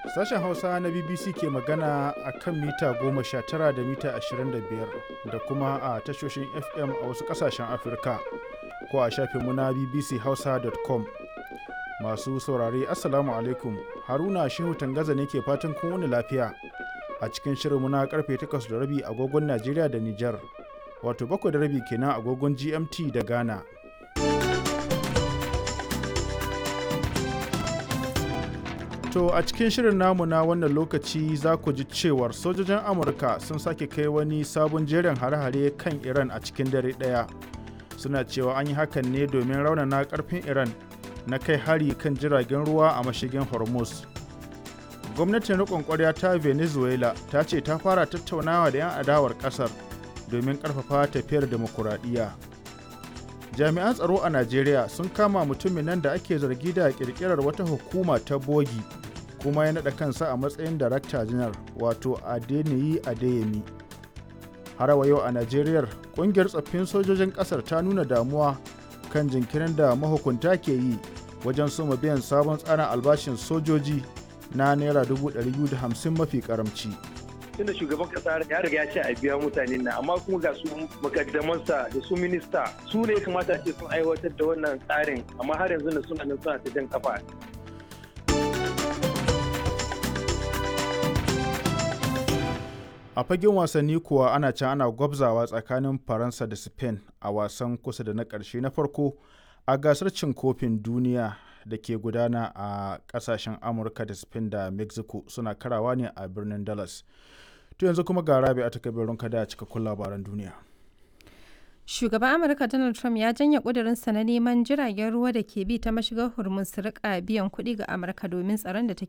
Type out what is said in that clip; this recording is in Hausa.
Sashen Hausa na BBC ke magana a kan mita 19 da mita 25 da kuma a tashoshin FM a wasu ƙasashen Afirka ko a shafinmu na bbchausa.com. Masu saurare Assalamu alaikum Haruna Shehu Tangaza ne ke fatan kun wani lafiya a cikin shirinmu na karfe 8 da rabi agogon Najeriya da Nijar wato 7 da rabi kenan agogon GMT da Ghana. To a cikin shirin namu na wannan lokaci za ku ji cewar sojojin Amurka sun sake kai wani sabon jerin hare-hare kan Iran a cikin dare ɗaya. Suna cewa an yi hakan ne domin raunana ƙarfin Iran na kai hari kan jiragen ruwa a mashigin Hormuz. Gwamnatin riƙon ƙwarya ta Venezuela ta ce ta fara tattaunawa da 'yan adawar ƙasar domin ƙarfafa tafiyar demokuraɗiyya. Jami'an tsaro a Najeriya sun kama mutumin nan da ake zargi da ƙirƙirar wata hukuma ta bogi kuma ya naɗa kansa a matsayin darakta janar wato adeniyi adeyemi har wa yau a najeriya ƙungiyar tsaffin sojojin ƙasar ta nuna damuwa kan jinkirin da mahukunta ke yi wajen soma biyan sabon tsarin albashin sojoji na naira 250 mafi karamci. tunda shugaban kasa ya riga ya ce a biya mutane na amma kuma ga su makaddamansa da su minista su ne kamata ce sun aiwatar da wannan tsarin amma har yanzu da suna nan suna ta jan kafa a fagen wasanni kuwa ana can ana gwabzawa tsakanin faransa da spain a wasan kusa da na ƙarshe na farko a gasar cin kofin duniya da ke gudana a ƙasashen amurka da spain da mexico suna karawa ne a birnin dallas to yanzu kuma ga rabi a takabirin kada a cikakkun labaran duniya Shugaban Amurka Donald Trump ya janye ƙudurinsa na neman jiragen ruwa da ke bi ta mashigar Hormuz su rika biyan kuɗi ga Amurka domin tsaron da take